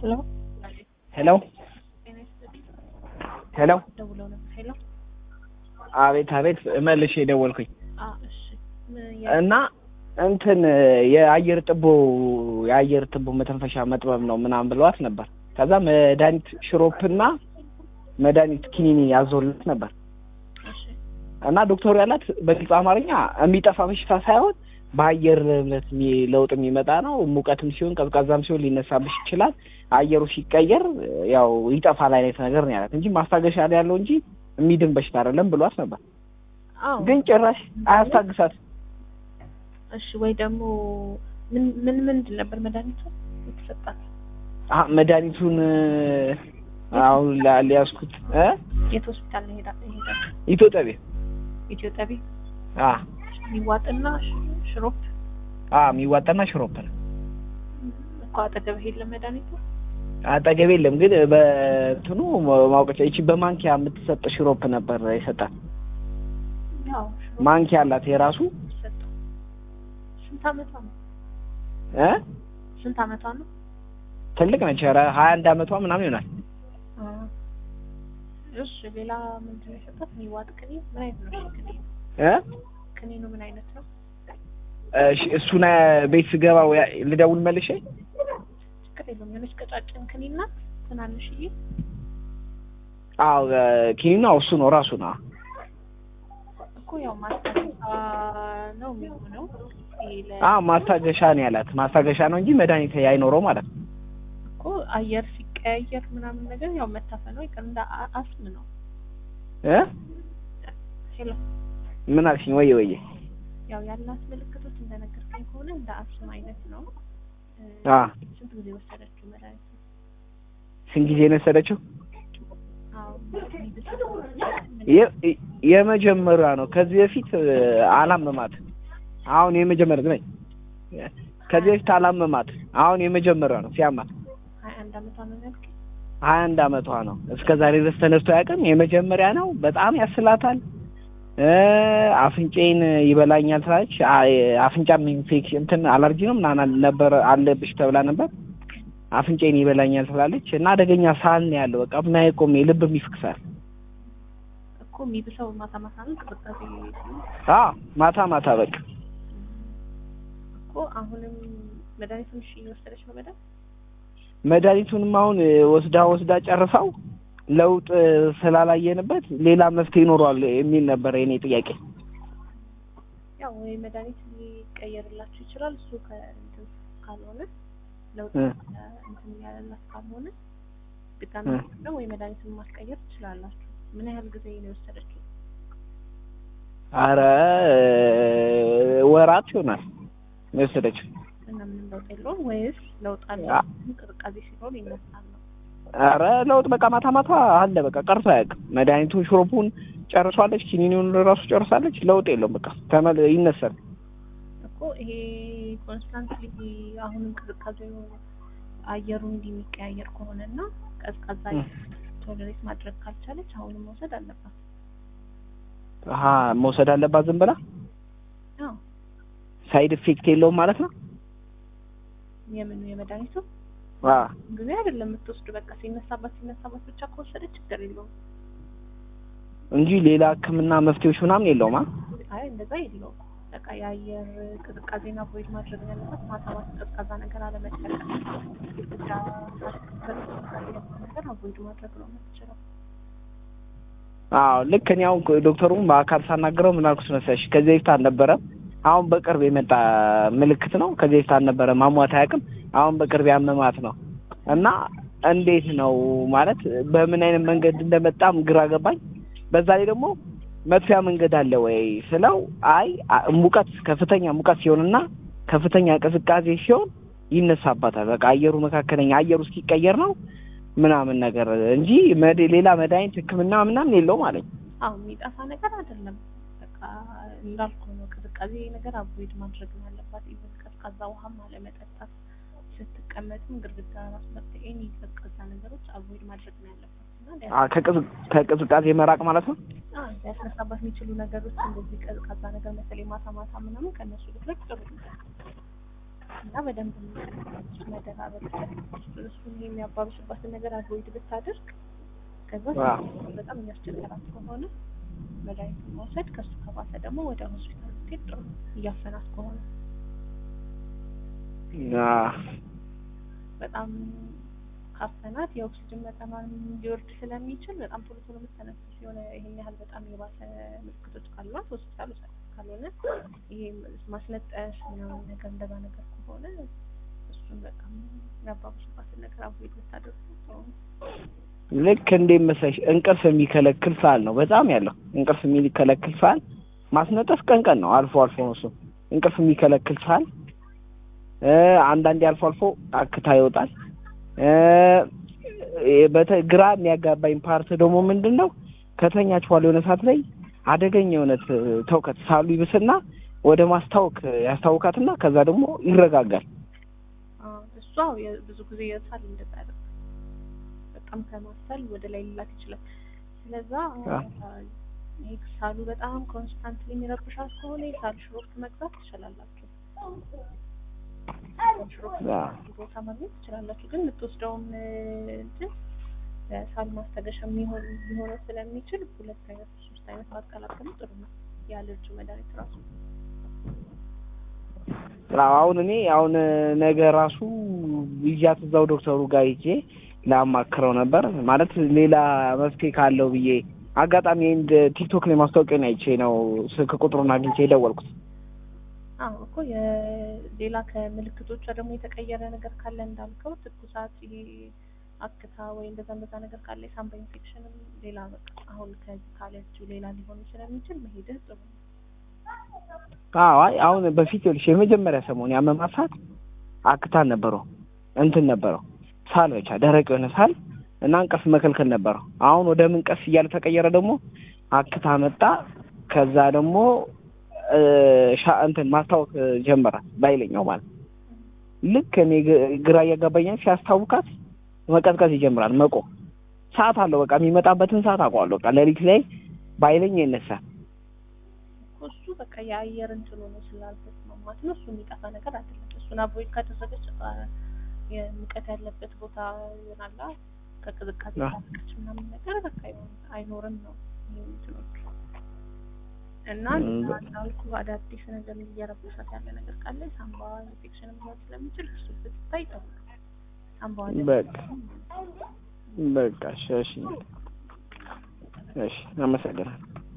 ሄሎ ሄሎ ሄሎ ደውለው ነበር። ሄሎ አቤት አቤት መልሼ የደወልኩኝ አ እሺ ምን ያ- እና እንትን የአየር ጥቦ የአየር ጥቦ መተንፈሻ መጥበብ ነው ምናምን ብለዋት ነበር። ከዛ መድኃኒት ሽሮፕና መድኃኒት ኪኒኒ ያዞልት ነበር እሺ እና ዶክተሩ ያላት በግልጽ አማርኛ የሚጠፋ በሽታ ሳይሆን በአየር ንብረት የሚ- ለውጥ የሚመጣ ነው። ሙቀትም ሲሆን ቀዝቃዛም ሲሆን ሊነሳብሽ ይችላል። አየሩ ሲቀየር ያው ይጠፋል አይነት ነገር ነው ያላት እንጂ ማስታገሻ ላይ ያለው እንጂ የሚድን በሽታ አይደለም ብሏት ነበር። አዎ ግን ጭራሽ አያስታግሳት እሺ ወይ ደግሞ ምን ምን ምንድን ነበር መድኃኒቱ የተሰጣት? አ- መድኃኒቱን አሁን ላ- ሊያዝኩት እ የት ሆስፒታል ነው ሄዳ ሄዳ ኢትዮጵያ ቤት ኢትዮ ጠቢ አ የሚዋጥና ሽ- ሽሮፕ አ የሚዋጣና ሽሮፕ ነው። እኮ አጠገብህ የለም መድኃኒቱ? አጠገቤ የለም ግን በእንትኑ ማውቀቻ ይቺ በማንኪያ የምትሰጥ ሽሮፕ ነበር የሰጣት። ያው ሽሮፕ ማንኪያ አላት የራሱ ሰጠው። ስንት አመቷ ነው? እ ስንት አመቷ ነው? ትልቅ ነች። ኧረ ሀያ አንድ አመቷ ምናምን ይሆናል። አ እሺ ሌላ ምንድን ነው የሰጣት? የሚዋጥ ቅኔ ምን አይነት ነው? እሺ ቅኔ እ ቅኔ ነው ምን አይነት ነው? እሺ እሱን ቤት ስገባ ወይ ልደውል መልሼ ችግር የለውም። የሆነች ቀጫጭን ክኒና ትናንሽዬ አዎ ኪኒና እሱ ነው ራሱ ነው። እኮ ያው ማስታገሻ ነው የሚሆነው። ይሄ ለ- አዎ ማስታገሻ ነው ያላት። ማስታገሻ ነው እንጂ መድኃኒት አይኖረው ማለት ነው። እኮ አየር ሲቀያየር ምናምን ነገር ያው መታፈን ነው ይቀር እንደ አ- አስም ነው። እ ሄሎ ምን አልሽኝ? ወየ ወየ ያው ያላት ምልክቶች እንደነገርከኝ ከሆነ እንደ አስም አይነት ነው። እ፣ አ ስንት ጊዜ ወሰደችው መድኃኒት? ስንት ጊዜ ነው የወሰደችው? አዎ የ- የመጀመሪያ ነው። ከዚህ በፊት እ፣ አላመማት። አሁን የመጀመሪያ ነኝ። ከዚህ በፊት አላመማት። አሁን የመጀመሪያ ነው ሲያማት። ሀያ አንድ አመቷ ነው ያልከኝ? ሀያ አንድ አመቷ ነው። እስከ ዛሬ ድረስ ተነስቶ አያውቅም። የመጀመሪያ ነው። በጣም ያስላታል። እ፣ አፍንጫዬን ይበላኛል ትላለች። አ- አፍንጫም ኢንፌክሽን እንትን አለርጂ ነው ምናምን ነበር አለብሽ ተብላ ነበር። አፍንጫዬን ይበላኛል ትላለች እና አደገኛ ሳል ነው ያለው። በቃ ምን አይቆም ልብም ይፍክሳል። እኮ የሚብሰው ማታ ማታ ነው ቅዝቃዜ ሲሆን አዎ ማታ ማታ በቃ እኮ አሁንም መድኃኒቱን እሺ እየወሰደች ነው መድኃኒት መድኃኒቱንም አሁን እ፣ ወስዳ ወስዳ ጨርሳው ለውጥ እ፣ ስላላየንበት ሌላ መፍትሄ ይኖረዋል የሚል ነበር የኔ ጥያቄ። ያው ወይ መድኃኒት ሊቀየርላችሁ ይችላል። እሱ ከእንትን ካልሆነ ለውጥ እ። እንትን ያለላት ካልሆነ ድጋሚ እ። ነው ወይ መድኃኒቱን ማስቀየር ትችላላችሁ። ምን ያህል ጊዜ ነው የወሰደችው? አረ እ፣ ወራት ይሆናል የወሰደችው። እና ምንም ለውጥ የለውም ወይስ ለውጥ አለ? አ- ቅዝቃዜ ሲኖር ይነሳል ነው። አረ ለውጥ በቃ ማታ ማታ አለ። በቃ ቀርቶ አያውቅም። መድኃኒቱን ሽሮፑን ጨርሷለች፣ ኪኒኒውን ራሱ ጨርሳለች። ለውጥ የለውም። በቃ ተመል ይነሳል። እኮ ይሄ ኮንስታንትሊ አሁንም ቅዝቃዜው አየሩ እንዲህ የሚቀያየር ከሆነ እና ቀዝቃዛ እ። ቶለሬት ማድረግ ካልቻለች አሁንም መውሰድ አለባት። አሀ መውሰድ አለባት ዝም ብላ። አዎ ሳይድ ኢፌክት የለውም ማለት ነው። የምኑ የመድኃኒቱ አ ጊዜ አይደለም የምትወስዱ። በቃ ሲነሳባት ሲነሳባት ብቻ ከወሰደች ችግር የለውም። እንጂ ሌላ ሕክምና መፍትሄዎች ምናምን የለውም። አ አይ እንደዛ የለውም። በቃ የአየር ቅዝቃዜና ቮይድ ማድረግ ነው ያለባት። ማታ ማታ ቀዝቃዛ ነገር አለመጠቀም ብቻ ነገር አቮይድ ማድረግ ነው የምትችለው። አዎ ልክ እኔ አሁን ዶክተሩን በአካል ሳናግረው ምን አልኩት መሰለሽ፣ ከዚህ በፊት አልነበረም። አሁን በቅርብ የመጣ ምልክት ነው። ከዚህ በፊት አልነበረም። አሟት አያውቅም። አሁን በቅርብ ያመማት ነው እና እንዴት ነው ማለት በምን አይነት መንገድ እንደመጣም ግራ ገባኝ። በዛ ላይ ደግሞ መጥፊያ መንገድ አለ ወይ ስለው አይ አ- ሙቀት ከፍተኛ ሙቀት ሲሆንና ከፍተኛ ቅዝቃዜ ሲሆን ይነሳባታል። በቃ አየሩ መካከለኛ አየሩ እስኪቀየር ነው ምናምን ነገር እንጂ መድ- ሌላ መድኃኒት ሕክምና ምናምን የለውም አለኝ። አዎ የሚጠፋ ነገር አይደለም። በቃ እንዳልኩ ነው። ቅዝቃዜ ነገር አቮይድ ማድረግ ነው ያለባት። ኢቨን ቀዝቃዛ ውሃም አለመጠጣት፣ ስትቀመጥም ግድግዳ ራስ መጠቀኝ ቀዝቃዛ ነገሮች አቮይድ ማድረግ ነው ያለባት እና አ- ከቅዝ- ከቅዝቃዜ መራቅ ማለት ነው። አዎ ሊያስነሳባት የሚችሉ ነገሮች እንደዚህ ቀዝቃዛ ነገር በተለይ ማታ ማታ ምናምን ከእነሱ ብትለቅ ጥሩ ነው። እና በደንብ የሚቀጥላቸው መደራረብ እሱን የሚያባብስባትን ነገር አቮይድ ብታደርግ ከዛ ዋው። በጣም የሚያስቸግራት ከሆነ መድኃኒቱን መውሰድ ከሱ ከባሰ ደግሞ ወደ ሆስፒታል ስትሄድ ጥሩ ነው። እያፈናት ከሆነ አዎ። በጣም ካፈናት የኦክሲጅን መጠኗን ሊወርድ ስለሚችል በጣም ቶሎ ቶሎ የምትተነፍስ የሆነ ይሄን ያህል በጣም የባሰ ምልክቶች ካሏት ሆስፒታል ውሰድ። ካልሆነ ይሄ ማስነጠስ ምናምን ነገር እንደዛ ነገር ከሆነ እሱን በጣም የሚያባብሱባትን ነገር አቮይድ ብታደርጉ ጥሩ ነው። ልክ እንዴት መሰለሽ እንቅልፍ የሚከለክል ሳል ነው በጣም ያለው እንቅልፍ የሚከለክል ሳል ማስነጠስ ቀን ቀን ነው አልፎ አልፎ ነው እሱ እንቅልፍ የሚከለክል ሳል እ አንዳንዴ አልፎ አልፎ አክታ ይወጣል እ በተ ግራ የሚያጋባኝ ፓርት ደግሞ ምንድን ነው ከተኛች በኋላ የሆነ ሰዓት ላይ አደገኛ የሆነ ት- ተውከት ሳሉ ይብስና ወደ ማስታወክ ያስታውካትና ከዛ ደግሞ ይረጋጋል አዎ፣ እሷ የ- ብዙ ጊዜ የሳል እንደዛ ያደርጋል። በጣም ከማሳል ወደ ላይ ሊላክ ይችላል። ስለዛ አዎ። ይህ ሳሉ በጣም ኮንስታንትሊ የሚረብሻት ከሆነ የሳል ሽሮፕ መግዛት ትችላላችሁ። ሽሮፕ አዎ። ቦታ ማግኘት ትችላላችሁ። ግን የምትወስደውም እ፣ እንትን ለሳል ማስታገሻ የሚሆን ሊሆነው ስለሚችል ሁለት አይነት ሶስት አይነት ማቀላቀሉ ጥሩ ነው። የአለርጂ መድኃኒት ራሱ አዎ፣ አሁን እኔ አሁን ነገ ራሱ ይዣት እዛው ዶክተሩ ጋር ሂጄ ላማክረው ነበር ማለት ሌላ መፍትሄ ካለው ብዬ አጋጣሚ እንደ ቲክቶክ ላይ ማስታወቂያን አይቼ ነው ስልክ ቁጥሩን አግኝቼ የደወልኩት። አዎ እኮ የሌላ ከምልክቶቿ ደግሞ የተቀየረ ነገር ካለ እንዳልከው ትኩሳት፣ ይሄ አክታ ወይ እንደዛ እንደዛ ነገር ካለ የሳምባ ኢንፌክሽንም ሌላ በቃ አሁን ከዚህ ካለችው ሌላ ሊሆን ስለሚችል መሄድህ ጥሩ ነው። አዎ አይ አሁን በፊት ይኸውልሽ የመጀመሪያ ሰሞን ያመማት ሰዓት አክታን ነበረው እንትን ነበረው ሳል ብቻ ደረቅ የሆነ ሳል እና እንቅልፍ መከልከል ነበረው። አሁን ወደ ምን ቀስ እያለ ተቀየረ ደግሞ አክታ መጣ። ከዛ ደግሞ እ ሻ እንትን ማስታወክ ጀመረ ባይለኛው ማለት ልክ እኔ ግ- ግራ እያጋባኛል ሲያስታውካት መቀዝቀዝ ይጀምራል መቆም ሰዓት አለው በቃ የሚመጣበትን ሰዓት አውቀዋለሁ በቃ ሌሊት ላይ ባይለኝ ይነሳል እኮ እሱ በቃ የአየር እንትኑ ነው ስላልተስማማት ነው። እሱ የሚጠፋ ነገር አይደለም። እሱን አቮይድ ካደረገች አ፣ የሙቀት ያለበት ቦታ ይሆናላ ከቅዝቃዜ አዎ። ታጥቀች ምናምን ነገር በቃ አይሆን- አይኖርም ነው ይሄ እንትኖቹ እና እም፣ ሌላ እንዳልኩ አዳዲስ ነገር እየረበሻት ያለ ነገር ካለ ሳምባ ኢንፌክሽን ሊሆን ስለሚችል እሱ ብትታይ ጥሩ ነው። ሳምባ በቃ በቃ እሺ እሺ እሺ አመሰግናለሁ